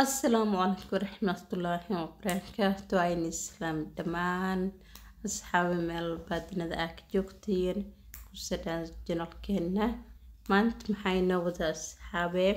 asalaamu calaykum waraxmatullaahi wabarakaatu ayni islaam dhammaan asxaabi meel baadinada aa ka joogtiin kusadhaan janalkeena maanta maxaa inoo wada asxaabee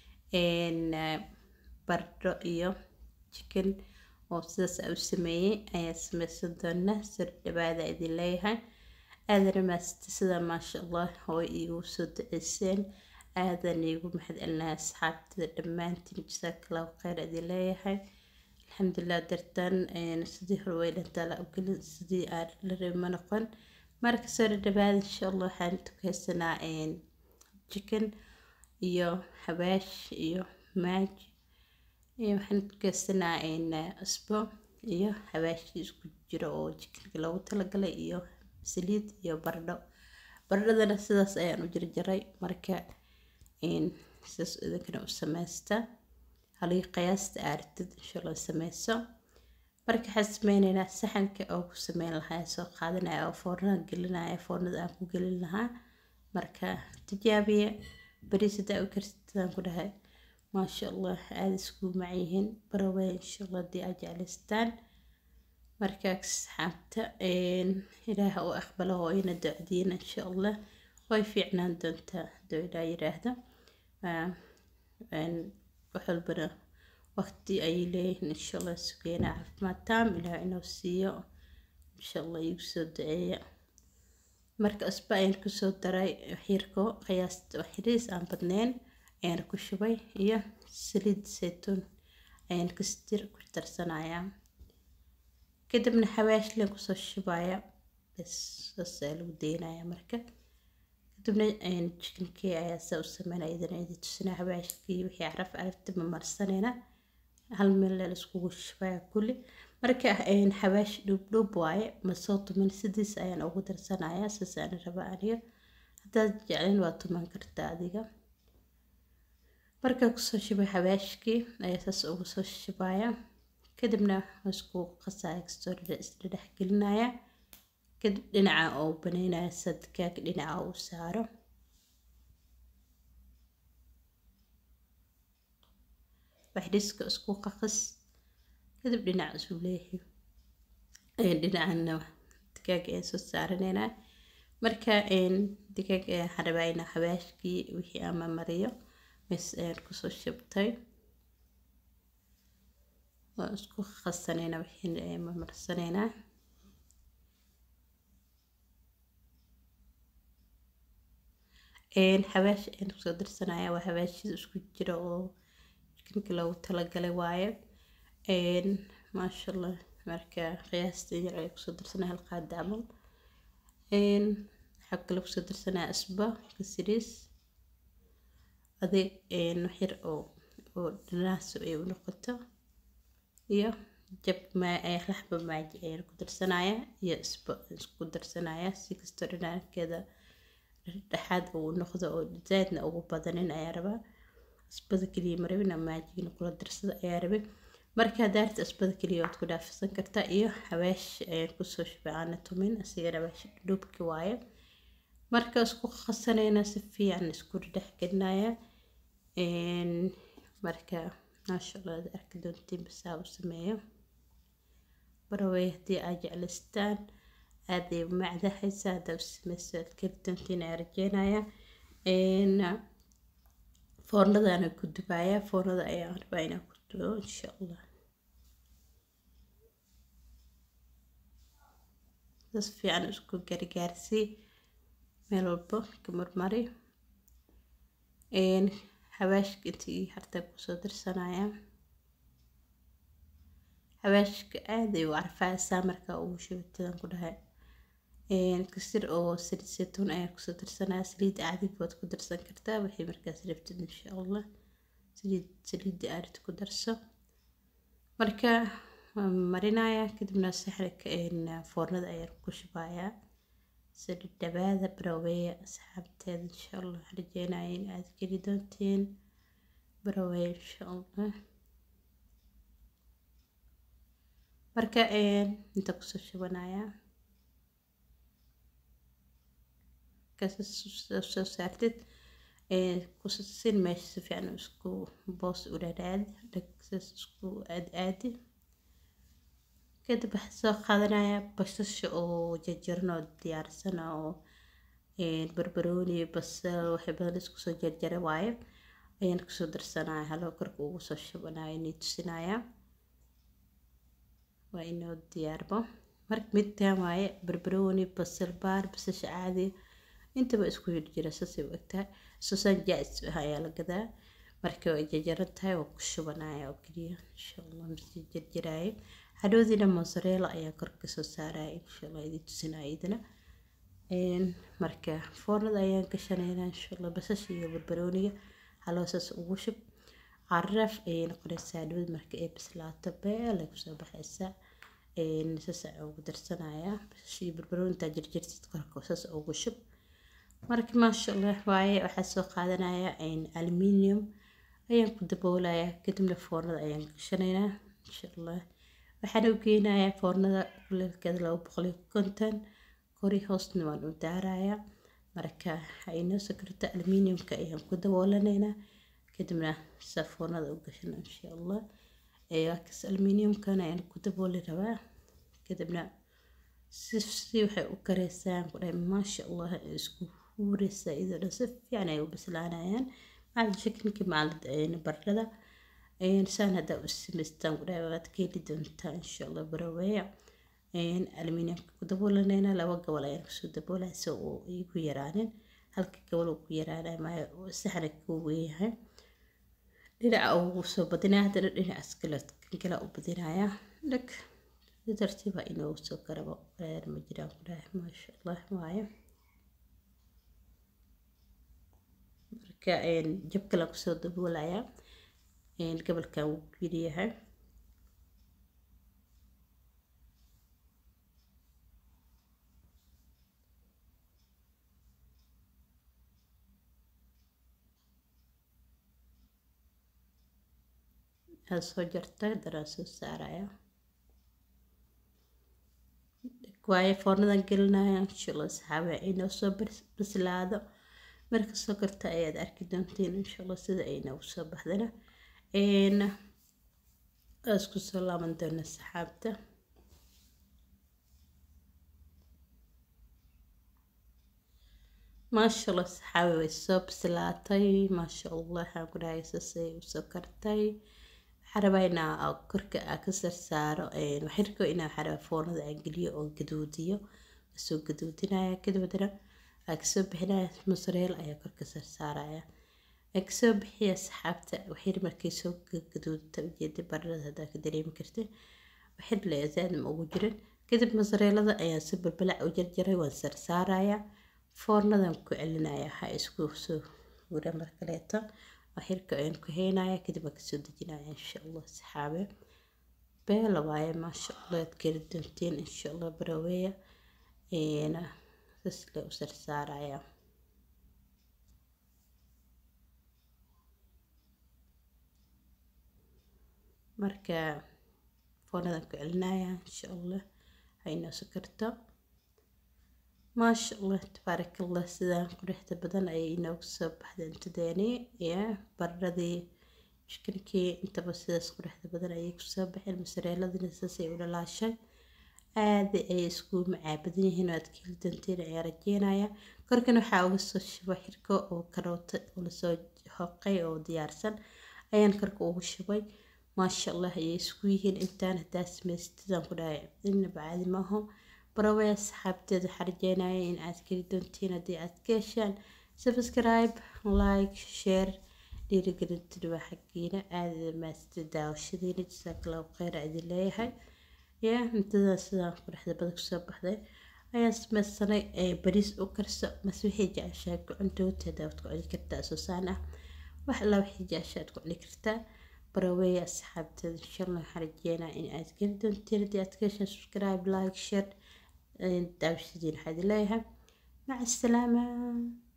bardho iyo jikin oo sidaas a u sameeyey ayaa sameysan doona sir dhawaada idin leeyahay aadana maasita sida maasha allah oo iigu soo duceyseen aadan iigu mahadcelinahay asxaabtada dhammaantiin jasaakallaahu kheyr idin leeyahay alxamdulilah dartan sidii hore way dhantaa la ogelin sidii aan la rabi ma noqon marka soo dhawaada insha allah waxaan tukeysanaa chicken iyo xabaash iyo maaj iyo waxaan tukeysanaa cusbo iyo xabaashii isku jiro oo chickenka loogu talagalay iyo saliid iyo bardho bardhadana sidaas ayaan u jarjaray marka sidaas idinkana u sameysta halii qiyaasta aartid insha allah sameyso marka waxaan sameyneynaa saxanka oo ku sameyn lahaa soo qaadanaya oo foornada gelinaya foornada aan ku gelin lahaa marka tijaabiya bariis hadaa u karsidaan ku dhahay maasha allah aada isku macyihiin barawey insha allah haddii aad jeclaystaan marka asxaabta ilaah u aqbalo oo ina docdiina insha allah way fiicnaan doontaa haduu ilaa yiraahdo wax walbana waqti ayay leeyihiin insha allah sugeena caafimaad taam ilaah inuu siiyo insha allah igu soo duceeya marka cusba ayaan kusoo daray xiirko qiyaasta xiriis aan badneyn ayaan ku shubay iyo saliid saytuun ayaan kastir ku darsanayaa kadibna xawaashlen kusoo shubaya bes saas ayaa lagu deynayaa marka kadibna jikankii ayaa saa u sameynaya idana idi tusinaa xawaashkii wixii caraf carafta ma marsanayna hal meel la iskugu shubaya kulli marka xawaash dhuubdhuub waaye ma soo tuman sidiis ayaan ugu darsanayaa saas aan raba aniga haddaad jeclayn waa tuman kartaa adiga markaa kusoo shubay xawaashkii ayaa saas ugu soo shubaya kadibna isku qasaya kastoo isla dhex gelinaya kadib dhinaca oo baneynaya sadkaag dhinaca uu saaro waxdhiska isku qaqis kadib dhinaca isu leehi dhinacana digaag ayaan soo saaraneynaa marka digaag waxaan rabaa inaa xabaashkii wixii ama mariyo mes ayaan kusoo shabtay waan isku qasaneynaa wixii marmarsaneynaa xawaash ayaan kusoo darsanaya waa xawaashida isku jira oo jikinka loogu talagalay waaye maasha allah marka qiyaasta yar ayaa kusoo darsanaya hal qaada camal waxaa kale kusoo darsanaya asba kasiriis adeeg waxyar oo oo dhanaaso ay u noqoto iyo jab laxba maaji ayaan ku darsanaya iyo isba isku darsanaya si kastoo dhanaankeeda dhexaad uu noqdo oo zaadna ugu badanin ayaa rabaa asbada keliya marabin ama maajigina kula darsada ayaa rabay marka daarta asbada keliya waad ku dhaafisan kartaa iyo xawaash ayaan kusoo shubay aana tumin asigana xawaash dhuubki waaye marka isku qasanayna si fiican isku dhex gelinaya marka maasha allah aad arki doontiin basaa u sameeyo barawey haddii aad jeclaystaan aaday macdahaysa haddaa u sameyso aad keli doontiin ayaa rajeynaya foornadaana ku dubaya foornada ayaan rabaa inaan ku dubo insha allah sas fiican isku gargaarsii meel walbo ka marmari xawaashka intii hartaa kusoo darsanaya xawaashka aad ay u carfaysaa markaa ugu shubatadan ku dhahay kasir oo saliid saytuun ayaa kusoo darsanaya saliid caadiga waad ku darsan kartaa waxay markaas rabtid insha allah saliid saliidda aarid ku darso marka waan marinaya kadibna saxrika foornada ayaan ku shubayaa saliid dhawaada baraweeya asxaabteeda insha allah rajeynaya in aad geli doontiin baraweeya insha allah marka inta kusoo shubanaya soo saartid kusin meesha si fiican isku boos u dhadhaadi dhagsaas isku aad aadi kadib waxaa soo qaadanaya basasha oo jarjaran oo diyaarsan oo barbarooni basal waxay badan isku soo jarjara waaye ayaan kusoo darsanaya haloo korka ugu soo shubanaya inay tusinaya waa inoo diyaarbo marka midtaan waaye barbarooni basal baar basasha caadi intaba isku jira saasay u egtahay susaan jaa-is ah ayaa la gadaa marka way jarjaran tahay waa ku shubanaya oo keliya insha allah masii jarjaraayo hadhowdiina mozzarella ayaa korka soo saaraya insha allah idin tusinaya idina marka foornada ayaan gashanaynaa insha allah basasha iyo barbarooniga haloosaas ugu shub caraaf ayay noqonaysaa hadhowd marka ay bislaato beel ay kusoo baxaysaa saas ayaan ugu darsanayaa basasha iyo barbarooni intaa jarjartid korka saas ugu shub marka maasha allah waaye waxaa soo qaadanaya aluminium ayaan ku daboolayaa kadibna foornada ayaan gashanaynaa insha allah waxaan u geynayaa foornada kuleelkeeda laba boqol iyo konton kori hoosna waan u daarayaa marka aynoo sokorta aluminiumka ayaan ku daboolanaynaa kadibna saa foornada u gashana insha allah waakas aluminiumkana ayaan ku dabooli rabaa kadibna si si waxay u kareysaan kudhahay maasha allah isku huureysaa iyadoo dhan si fiican ay u bislaanayaan macalin shakinka macalin baradhada saan haddaa u samaystaan kudhahay waad ka heli doontaa insha allah baraweeya aluminiumka ku daboolanayna laba gobol ayaan kusoo daboolaya si uu igu yaraanin halka gobol uu ku yaraanay maayo saxna ku weeyahay dhinaca ugu soo badinaya haddana dhinacaas kale kan kale u badinaya dhag si tartiiba inuu soo karabo reer ma jiraan ku dhahay maasha allah waayo marka jab kale kusoo daboolaya gobolkan wuu ku yidhiyahay aad soo jartay daraan soo saaraya waaye foornadan gelinaya inshaalla saxaabe inoo soo bislaado marka soo karta ayaad arki doontiin inshaalla sida ay noogu soo baxdana isku soo laaban doona saxaabta maasha allah saxaabe way soo bislaatay maasha allah waxaan ku dhahay saasay usoo kartay waxaan rabaa inaa korka aa ka sarsaaro waxirko inaa waxaan rabaa foornada aan geliyo oo gaduudiyo soo gaduudinaya kadib haddana aa kasoo bixinaya mozzarella ayaa korka sarsaaraya aa kasoo bixiya saxaabta waxir markay soo gaduudta ujeeda baradhada haddaa ka dareemi kartid waxir le zaad ma ugu jirin kadib mozzarellada ayaan si balbalac u jarjaray waan sarsaaraya foornadan ku celinaya ha isku soo gura mar kaleeto waxirka ayaan ku heynaya kadib waan kasoo dejinaya insha allah saxaabe beela waaye maasha allah aad keli doontiin insha allah baraweeya sasle u sarsaaraya marka foornadan ku celinaya insha allah haynoo sokarto maasha allah tabaarak allah sidaan quruxda badan ayay inoogu soo baxday cuntadeeni ya baradhadii chikinkii intaba sidaas quruxda badan ayay kusoo baxeen masareeladina saasay u dhalaashay aada ay isku macaabadan yihiin oo aad ka heli doonteen ayaa rajeynaya korkan waxaa uga soo shubay xirko oo karoota oo lasoo hoqay oo diyaarsan ayaan korka ugu shubay maasha allah ayay isku yihiin intaan haddaa samaystidaan ku dhahay inaba caadi maaho barawee asxaabteeda waxaa rajeynaya in aad keli doontiin haddii aad ka heshaan subscribe like share dhiirigelintuna waa xaggiina aada maasta daawashadiina jasaakallahu kheyr idin leeyahay ya cuntadan sidaan quruxda badan kusoo baxday ayaan samaysanay bariis u karso mase wixii jeceshahay ku cuntooti haddaa waad ku celi kartaa soosaan ah wax alla wixii jeceshaad ku celi kartaa baraweeye asxaabteeda insha allah waxaan rajeynaa in aad geli doontiin haddii aad ka heshaan subscribe like share daawashadiina waxaa idin leeyahay maca asalaama